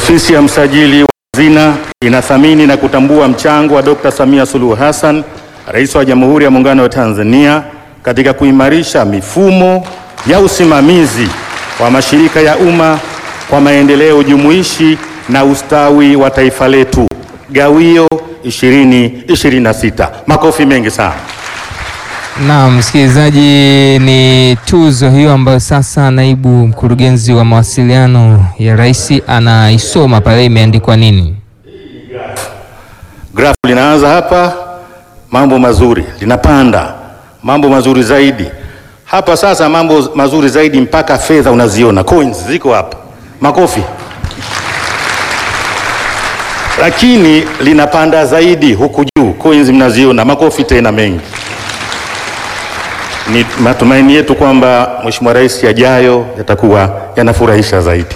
Ofisi ya msajili wa hazina inathamini na kutambua mchango wa Dr. Samia Suluhu Hassan, Rais wa Jamhuri ya Muungano wa Tanzania katika kuimarisha mifumo ya usimamizi wa mashirika ya umma kwa maendeleo jumuishi na ustawi wa taifa letu. Gawio 2026. Makofi mengi sana. Na msikilizaji, ni tuzo hiyo ambayo sasa naibu mkurugenzi wa mawasiliano ya rais anaisoma pale, imeandikwa nini? Grafu linaanza hapa, mambo mazuri, linapanda mambo mazuri zaidi hapa. Sasa mambo mazuri zaidi, mpaka fedha unaziona, coins ziko hapa. Makofi. Lakini linapanda zaidi huku juu, coins mnaziona, makofi tena mengi. Ni matumaini yetu kwamba Mheshimiwa Rais yajayo yatakuwa yanafurahisha zaidi.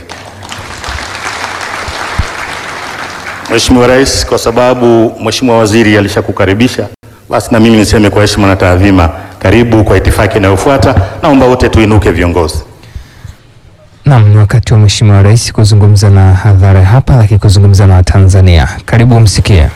Mheshimiwa Rais, kwa sababu Mheshimiwa Waziri alishakukaribisha, basi na mimi niseme kwa heshima na taadhima, karibu kwa itifaki inayofuata. Naomba wote tuinuke viongozi. Naam, ni wakati wa Mheshimiwa Rais kuzungumza na hadhara hapa, lakini kuzungumza na Watanzania. Karibu msikie.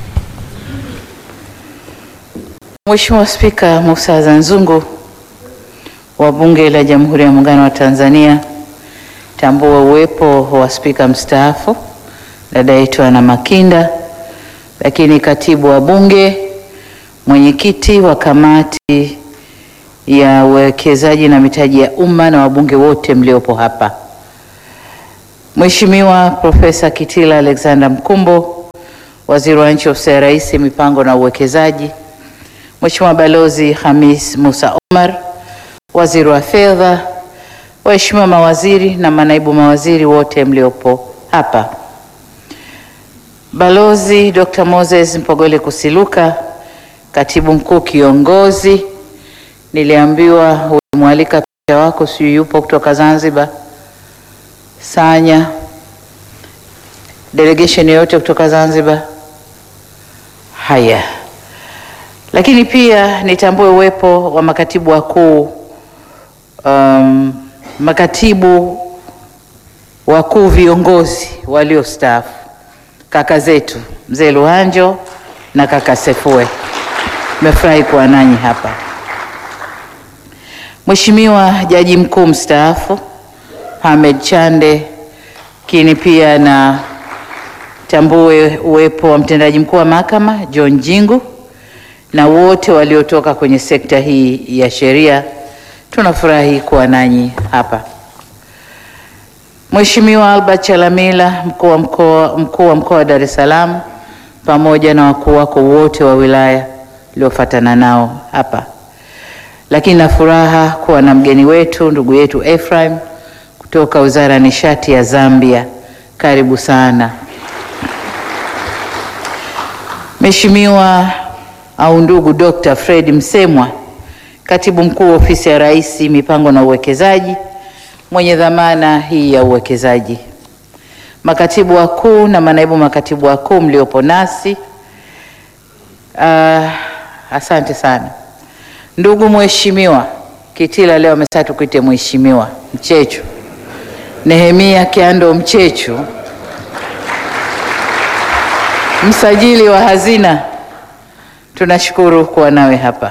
Mheshimiwa Spika Mussa Azzan Zungu wa Bunge la Jamhuri ya Muungano wa Tanzania, tambua uwepo wa spika mstaafu dada yetu Anna Makinda, lakini katibu wa Bunge, mwenyekiti wa kamati ya uwekezaji na mitaji ya umma na wabunge wote mliopo hapa, Mheshimiwa Profesa Kitila Alexander Mkumbo, waziri wa nchi ofisi ya Rais, mipango na uwekezaji, Mheshimiwa Balozi Hamis Musa Omar, waziri wa fedha, waheshimiwa mawaziri na manaibu mawaziri wote mliopo hapa, Balozi Dr. Moses Mpogole Kusiluka, katibu mkuu kiongozi, niliambiwa ulimwalika picha wako, sijui yupo kutoka Zanzibar. Sanya, delegation yoyote kutoka Zanzibar? Haya, lakini pia nitambue uwepo wa makatibu wakuu um, makatibu wakuu viongozi waliostaafu, kaka zetu mzee Luhanjo na kaka Sefue, nimefurahi kuwa nanyi hapa. Mheshimiwa Jaji Mkuu mstaafu Hamed Chande, lakini pia na tambue uwepo wa mtendaji mkuu wa mahakama John Jingu na wote waliotoka kwenye sekta hii ya sheria, tunafurahi kuwa nanyi hapa. Mheshimiwa Albert Chalamila, mkuu wa mkoa mkuu wa mkoa wa Dar es Salaam, pamoja na wakuu wako wote wa wilaya uliofuatana nao hapa, lakini na furaha kuwa na mgeni wetu ndugu yetu Ephraim kutoka Wizara ya Nishati ya Zambia. Karibu sana Mheshimiwa au ndugu Dr. Fred Msemwa, katibu mkuu ofisi ya Rais, mipango na uwekezaji, mwenye dhamana hii ya uwekezaji, makatibu wakuu na manaibu makatibu wakuu mliopo nasi, uh, asante sana ndugu Mheshimiwa Kitila, leo amesema tukuite mheshimiwa Mchechu, Nehemia Kiando Mchechu, msajili wa hazina tunashukuru kuwa nawe hapa.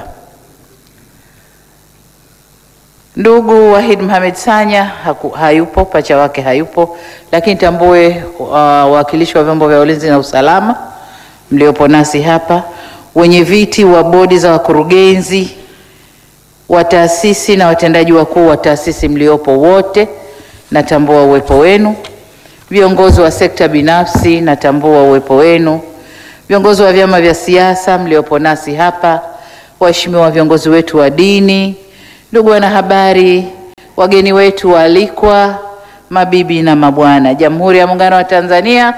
Ndugu Wahid Mohamed Sanya haku, hayupo, pacha wake hayupo, lakini tambue wawakilishi uh, wa vyombo vya ulinzi na usalama mliopo nasi hapa, wenye viti wa bodi za wakurugenzi wa taasisi na watendaji wakuu wa taasisi mliopo wote, natambua uwepo wenu. Viongozi wa sekta binafsi, natambua uwepo wenu viongozi wa vyama vya siasa mliopo nasi hapa, waheshimiwa viongozi wetu wa dini, ndugu wanahabari, wageni wetu waalikwa, mabibi na mabwana, Jamhuri ya Muungano wa Tanzania,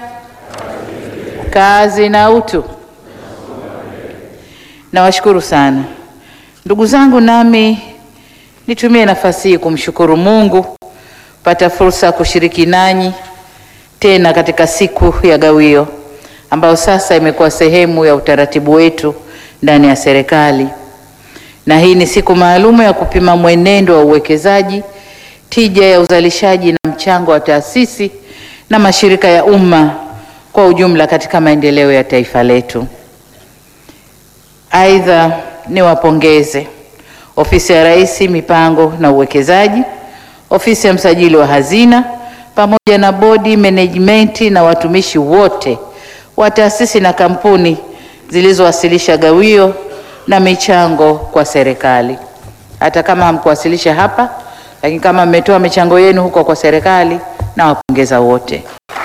kazi na utu. Nawashukuru sana ndugu zangu, nami nitumie nafasi hii kumshukuru Mungu pata fursa ya kushiriki nanyi tena katika siku ya gawio ambayo sasa imekuwa sehemu ya utaratibu wetu ndani ya serikali, na hii ni siku maalumu ya kupima mwenendo wa uwekezaji, tija ya uzalishaji na mchango wa taasisi na mashirika ya umma kwa ujumla katika maendeleo ya taifa letu. Aidha, niwapongeze Ofisi ya Rais Mipango na Uwekezaji, Ofisi ya Msajili wa Hazina pamoja na bodi management na watumishi wote wa taasisi na kampuni zilizowasilisha gawio na michango kwa serikali. Hata kama hamkuwasilisha hapa, lakini kama mmetoa michango yenu huko kwa serikali, nawapongeza wote.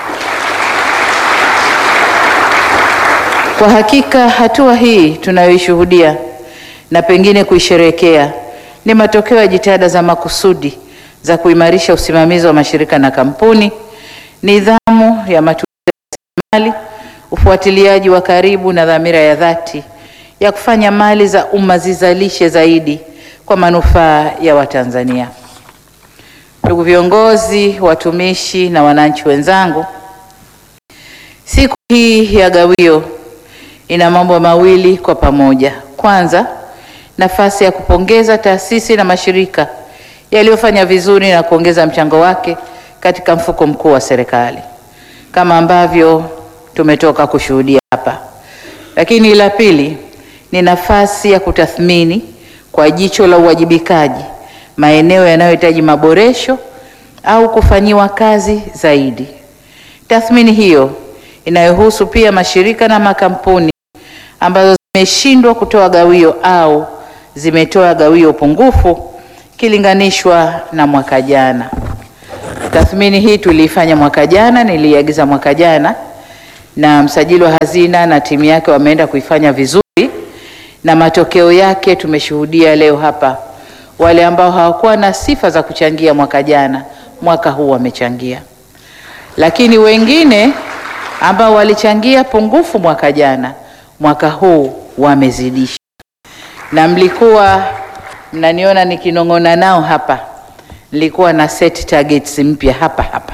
Kwa hakika hatua hii tunayoishuhudia na pengine kuisherehekea ni matokeo ya jitihada za makusudi za kuimarisha usimamizi wa mashirika na kampuni, nidhamu ya matumizi ya rasilimali, ufuatiliaji wa karibu na dhamira ya dhati ya kufanya mali za umma zizalishe zaidi kwa manufaa ya Watanzania. Ndugu viongozi, watumishi na wananchi wenzangu, siku hii ya gawio ina mambo mawili kwa pamoja. Kwanza, nafasi ya kupongeza taasisi na mashirika yaliyofanya vizuri na kuongeza mchango wake katika mfuko mkuu wa serikali kama ambavyo tumetoka kushuhudia hapa. Lakini la pili ni nafasi ya kutathmini kwa jicho la uwajibikaji maeneo yanayohitaji maboresho au kufanyiwa kazi zaidi. Tathmini hiyo inayohusu pia mashirika na makampuni ambazo zimeshindwa kutoa gawio au zimetoa gawio pungufu kilinganishwa na mwaka jana. Tathmini hii tuliifanya mwaka jana, niliagiza mwaka jana, na msajili wa hazina na timu yake wameenda kuifanya vizuri, na matokeo yake tumeshuhudia leo hapa. Wale ambao hawakuwa na sifa za kuchangia mwaka jana, mwaka huu wamechangia, lakini wengine ambao walichangia pungufu mwaka jana, mwaka huu wamezidisha, na mlikuwa mnaniona nikinong'ona nao hapa, nilikuwa na set targets mpya hapa hapa,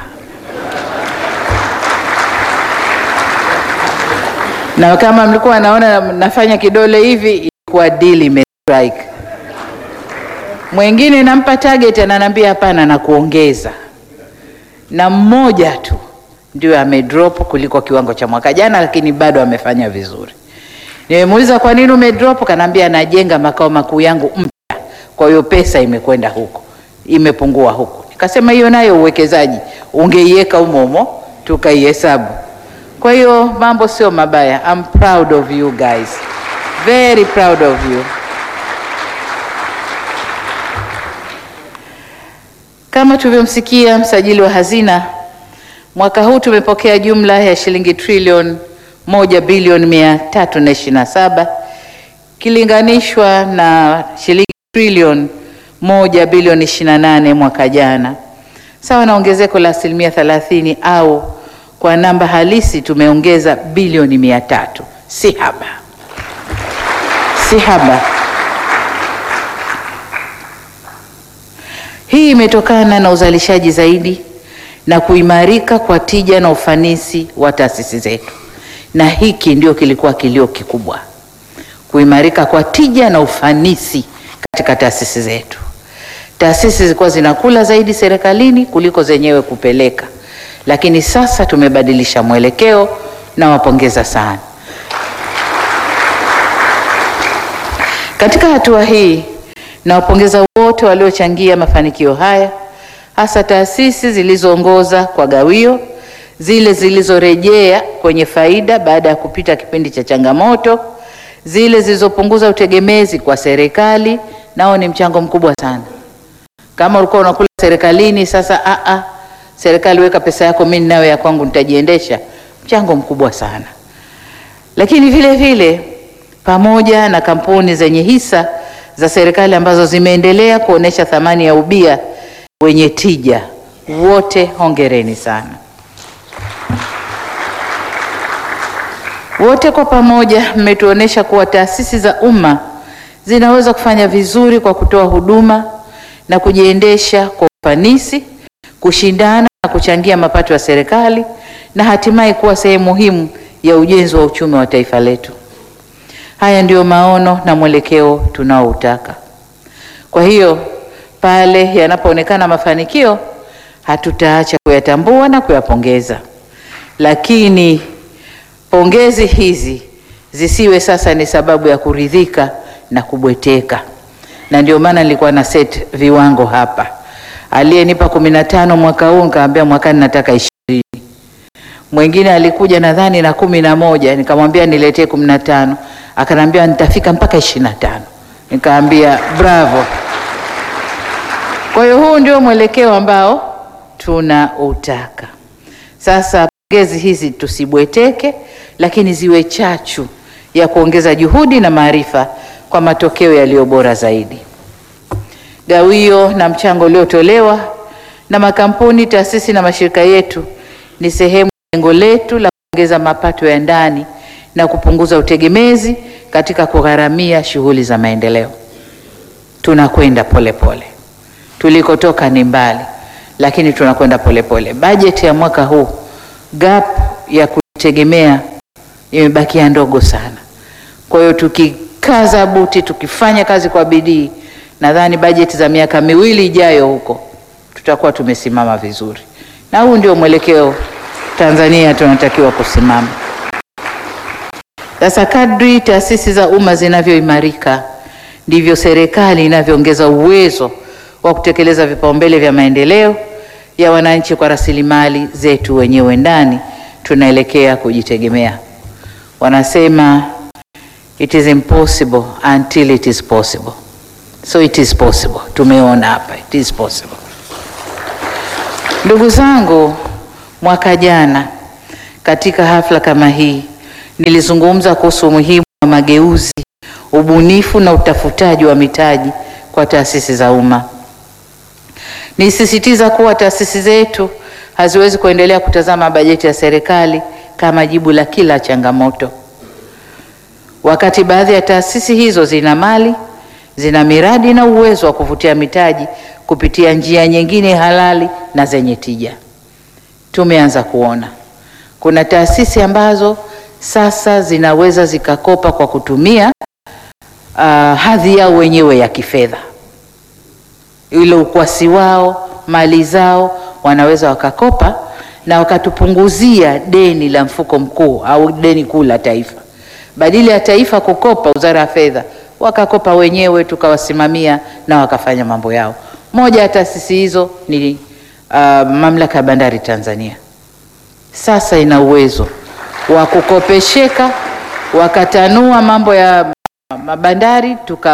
na kama mlikuwa naona nafanya kidole hivi, ilikuwa deal imestrike. Mwingine nampa target, ananiambia hapana, na kuongeza, na mmoja tu ndio amedrop kuliko kiwango cha mwaka jana, lakini bado amefanya vizuri. Nimemuuliza kwa nini umedrop, kanaambia anajenga makao makuu yangu mpya, kwa hiyo pesa imekwenda huko, imepungua huko. Nikasema hiyo nayo uwekezaji, ungeiweka humo humo tukaihesabu. Kwa hiyo mambo sio mabaya. I'm proud of you guys, very proud of you. Kama tulivyomsikia msajili wa hazina Mwaka huu tumepokea jumla ya shilingi trilioni moja bilioni mia tatu na ishirini na saba kilinganishwa na shilingi trilioni moja bilioni ishirini na nane mwaka jana, sawa na ongezeko la asilimia thelathini au kwa namba halisi tumeongeza bilioni mia tatu. Si haba, si haba. Hii imetokana na uzalishaji zaidi na kuimarika kwa tija na ufanisi wa taasisi zetu, na hiki ndio kilikuwa kilio kikubwa, kuimarika kwa tija na ufanisi katika taasisi zetu. Taasisi zilikuwa zinakula zaidi serikalini kuliko zenyewe kupeleka, lakini sasa tumebadilisha mwelekeo. Nawapongeza sana katika hatua hii. Nawapongeza wote waliochangia mafanikio haya hasa taasisi zilizoongoza kwa gawio, zile zilizorejea kwenye faida baada ya kupita kipindi cha changamoto, zile zilizopunguza utegemezi kwa serikali, nao ni mchango mkubwa sana. Kama ulikuwa unakula serikalini, sasa a a, serikali weka pesa yako, mimi nayo ya kwangu nitajiendesha, mchango mkubwa sana. Lakini vile vile pamoja na kampuni zenye hisa za serikali ambazo zimeendelea kuonesha thamani ya ubia wenye tija, wote hongereni sana. Wote kwa pamoja mmetuonesha kuwa taasisi za umma zinaweza kufanya vizuri kwa kutoa huduma na kujiendesha kwa ufanisi, kushindana na kuchangia mapato ya serikali na hatimaye kuwa sehemu muhimu ya ujenzi wa uchumi wa taifa letu. Haya ndiyo maono na mwelekeo tunaoutaka. Kwa hiyo pale yanapoonekana mafanikio hatutaacha kuyatambua na kuyapongeza. lakini pongezi hizi zisiwe sasa ni sababu ya kuridhika na kubweteka, na ndio maana nilikuwa na set viwango hapa. Aliyenipa kumi na tano mwaka huu nikamwambia mwakani nataka ishirini. Mwingine alikuja nadhani na kumi na moja nikamwambia niletee kumi na tano akanambia nitafika mpaka ishirini na tano nikaambia bravo. Kwa hiyo huu ndio mwelekeo ambao tunautaka sasa. Pongezi hizi tusibweteke, lakini ziwe chachu ya kuongeza juhudi na maarifa kwa matokeo yaliyo bora zaidi. Gawio na mchango uliotolewa na makampuni, taasisi na mashirika yetu ni sehemu ya lengo letu la kuongeza mapato ya ndani na kupunguza utegemezi katika kugharamia shughuli za maendeleo. Tunakwenda polepole, tulikotoka ni mbali, lakini tunakwenda polepole. Bajeti ya mwaka huu gap ya kutegemea imebakia ndogo sana. Kwa hiyo tukikaza buti, tukifanya kazi kwa bidii, nadhani bajeti za miaka miwili ijayo huko tutakuwa tumesimama vizuri, na huu ndio mwelekeo Tanzania tunatakiwa kusimama. Sasa kadri taasisi za umma zinavyoimarika ndivyo serikali inavyoongeza uwezo wa kutekeleza vipaumbele vya maendeleo ya wananchi kwa rasilimali zetu wenyewe ndani. Tunaelekea kujitegemea. Wanasema it is impossible until it is possible. So it is possible. Tumeona hapa it is possible. Ndugu zangu, mwaka jana katika hafla kama hii nilizungumza kuhusu umuhimu wa mageuzi, ubunifu na utafutaji wa mitaji kwa taasisi za umma. Nisisitiza kuwa taasisi zetu haziwezi kuendelea kutazama bajeti ya serikali kama jibu la kila changamoto. Wakati baadhi ya taasisi hizo zina mali, zina miradi na uwezo wa kuvutia mitaji kupitia njia nyingine halali na zenye tija. Tumeanza kuona kuna taasisi ambazo sasa zinaweza zikakopa kwa kutumia uh, hadhi yao wenyewe ya kifedha, ile ukwasi wao, mali zao, wanaweza wakakopa na wakatupunguzia deni la mfuko mkuu au deni kuu la taifa. Badala ya taifa kukopa, wizara ya fedha wakakopa wenyewe, tukawasimamia na wakafanya mambo yao. Moja ya taasisi hizo ni uh, mamlaka ya bandari Tanzania. Sasa ina uwezo wa kukopesheka, wakatanua mambo ya mabandari,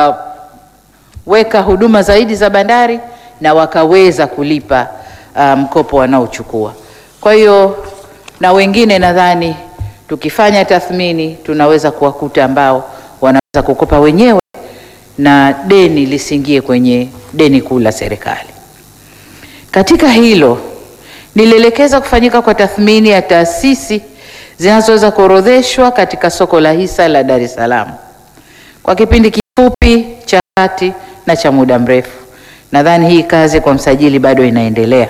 tukaweka huduma zaidi za bandari na wakaweza kulipa mkopo um, wanaochukua. Kwa hiyo na wengine nadhani tukifanya tathmini tunaweza kuwakuta ambao wanaweza kukopa wenyewe na deni lisiingie kwenye deni kuu la serikali. Katika hilo nilielekeza kufanyika kwa tathmini ya taasisi zinazoweza kuorodheshwa katika soko la hisa la Dar es Salaam kwa kipindi kifupi, cha kati na cha muda mrefu. Nadhani hii kazi kwa msajili bado inaendelea.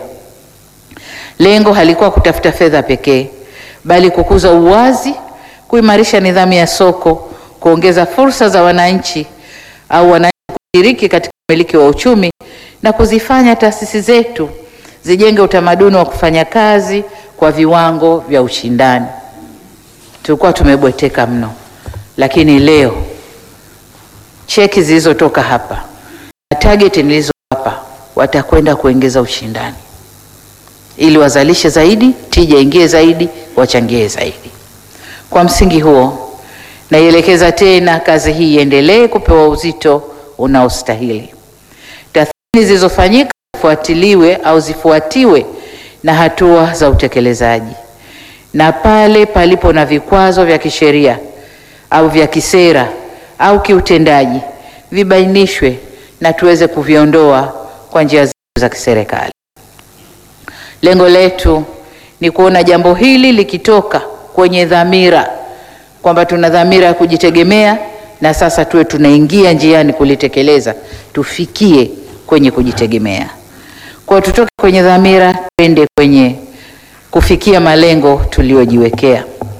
Lengo halikuwa kutafuta fedha pekee, bali kukuza uwazi, kuimarisha nidhamu ya soko, kuongeza fursa za wananchi au wananchi kushiriki katika umiliki wa uchumi na kuzifanya taasisi zetu zijenge utamaduni wa kufanya kazi kwa viwango vya ushindani. Tulikuwa tumebweteka mno, lakini leo cheki zilizotoka hapa na target nilizowapa watakwenda kuongeza ushindani ili wazalishe zaidi, tija ingie zaidi, wachangie zaidi. Kwa msingi huo, naielekeza tena kazi hii iendelee kupewa uzito unaostahili. Tathmini zilizofanyika zifuatiliwe au zifuatiwe na hatua za utekelezaji, na pale palipo na vikwazo vya kisheria au vya kisera au kiutendaji vibainishwe na tuweze kuviondoa kwa njia za kiserikali. Lengo letu ni kuona jambo hili likitoka kwenye dhamira kwamba tuna dhamira ya kujitegemea na sasa tuwe tunaingia njiani kulitekeleza, tufikie kwenye kujitegemea. Kwa tutoke kwenye dhamira twende kwenye kufikia malengo tuliyojiwekea.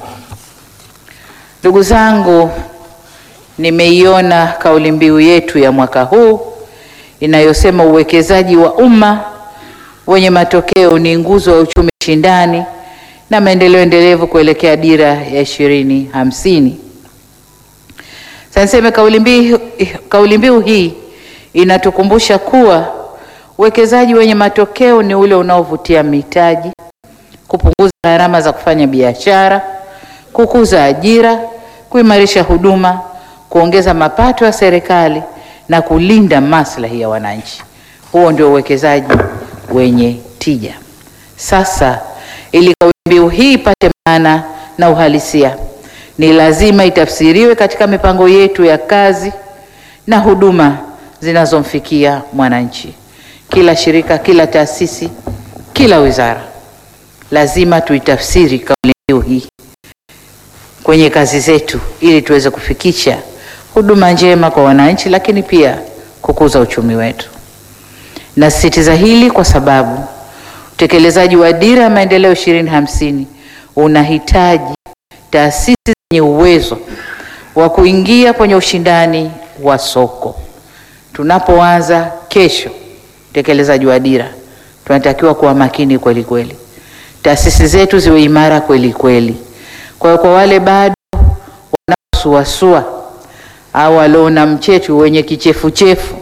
Ndugu zangu, nimeiona kauli mbiu yetu ya mwaka huu inayosema uwekezaji wa umma wenye matokeo ni nguzo ya uchumi shindani na maendeleo endelevu kuelekea dira ya ishirini hamsini. Sasa niseme kauli mbiu kauli mbiu hii inatukumbusha kuwa uwekezaji wenye matokeo ni ule unaovutia mitaji, kupunguza gharama za kufanya biashara, kukuza ajira, kuimarisha huduma, kuongeza mapato ya serikali na kulinda maslahi ya wananchi. Huo ndio uwekezaji wenye tija. Sasa ili kauli mbiu hii ipate maana na uhalisia, ni lazima itafsiriwe katika mipango yetu ya kazi na huduma zinazomfikia mwananchi. Kila shirika, kila taasisi, kila wizara lazima tuitafsiri kauli mbiu hii kwenye kazi zetu ili tuweze kufikisha huduma njema kwa wananchi, lakini pia kukuza uchumi wetu. Nasisitiza hili kwa sababu utekelezaji wa dira ya maendeleo ishirini hamsini unahitaji taasisi zenye uwezo wa kuingia kwenye ushindani wa soko. Tunapoanza kesho utekelezaji wa dira, tunatakiwa kuwa makini kweli kweli, taasisi zetu ziwe imara kweli kweli. Kwa hiyo kwa wale bado wanaosuasua au waliona mchechu wenye kichefuchefu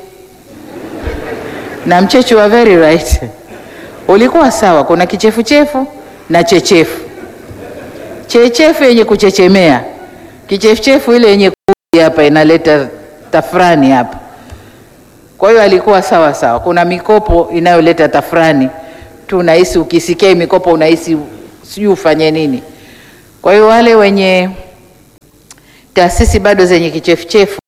na mchechu wa very right ulikuwa sawa. Kuna kichefuchefu na chechefu. Chechefu yenye kuchechemea, kichefuchefu ile yenye kuji hapa inaleta tafrani hapa. Kwa hiyo alikuwa sawa sawa. Kuna mikopo inayoleta tafrani tu, unahisi ukisikia hii mikopo unahisi sijui ufanye nini. Kwa hiyo wale wenye taasisi bado zenye kichefuchefu